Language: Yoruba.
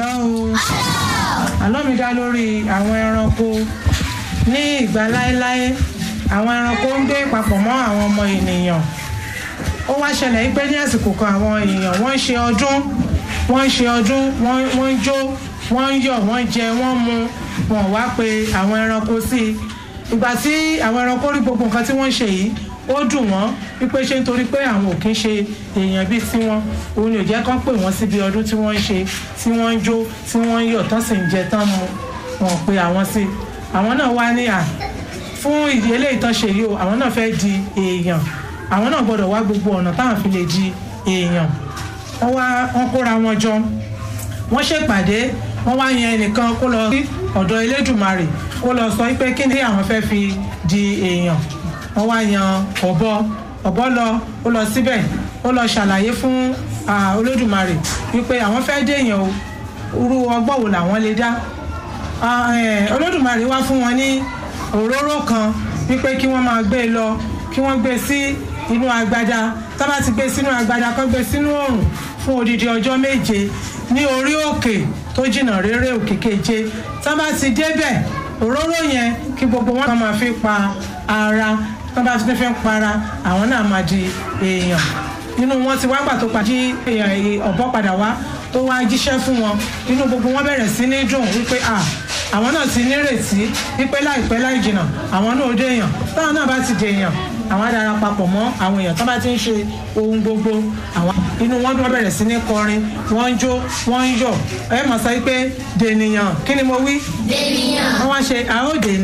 àlọ́ o àlọ́ mi dá lórí àwọn ẹranko ní ìgbà láéláé àwọn ẹranko ń gbé papọ̀ mọ́ àwọn ọmọ ènìyàn ó wá ṣẹlẹ̀ yí pé ní àsìkò kan àwọn èèyàn wọ́n ń ṣe ọdún wọ́n ń ṣe ọdún wọ́n wọ́n ń jó wọ́n ń yọ̀ wọ́n ń jẹ wọ́n mu wọ́n wá pe àwọn ẹranko sí i ìgbà tí àwọn ẹranko rí gbogbo nǹkan tí wọ́n ń ṣe yìí ó dùn wọ́n wípé ṣé nítorí pé àwọn ò kí ń ṣe èèyàn bíi tiwọn òun ni ò jẹ́ kán pè wọ́n síbi ọdún tí wọ́n ń ṣe tí wọ́n ń jó tí wọ́n ń yọ̀ tán sì ń jẹ tán mu wọ́n pe àwọn sí i àwọn náà wá ní à fún ìdí eléyìí tán ṣe yìí o àwọn náà fẹ́ di èèyàn àwọn náà gbọ́dọ̀ wá gbogbo ọ̀nà táwọn fi lè di èèyàn wọ́n wá wọ́n kóra wọn jọ wọ́n ṣèpàdé wọ́n wá yan ẹnìkan kó lọ sí ọ̀dọ̀ elédùmarè kó lọ sọ pé kí ni àwọn fẹ́ fi di èèyàn wọ́n wá yan ọ̀bọ ọ̀bọ lọ ó lọ síbẹ̀ ó lọ ṣàlàyé fún olódùmarè wípé àwọn fẹ́ dé èèyàn o irú ọgbọ́n wo làwọn lè dá olódùmarè wá fún wọn ní òróró kan wípé kí wọ́n máa gbé e lọ kí wọ́n gbé sí inú agbada tá bá ti gbé sínú agbada kán gbé sínú oòrùn fún odidi ọjọ́ méje ní orí òkè tó jìnnà réré òkè keje tá bá ti débẹ̀ òróró yẹn kí gbogbo wọn kàn máa fi pa ara tá bá ti fi para àwọn náà máa di èèyàn nínú wọn ti wá gbà tó pàdé ọ̀bọ padà wá tó wá jíṣẹ́ fún wọn inú gbogbo wọn bẹ̀rẹ̀ sí ní dùn wípé à àwọn náà ti nírètí wípé láìpẹ́ láì jìnnà àwọn náà ó dé èèyàn táwọn náà bá ti dé èèyàn àwọn adara papọ̀ mọ́ àwọn èèyàn tó bá ti ń ṣe ohun gbogbo àwọn inú wọn wọ́n bẹ̀rẹ̀ sí ní kọrin wọ́n ń jó wọ́n ń yọ̀ ẹ mọ̀ sọ pé dènìyàn kí ni mo wí. dènìyàn. wọ́n wá ṣe àódè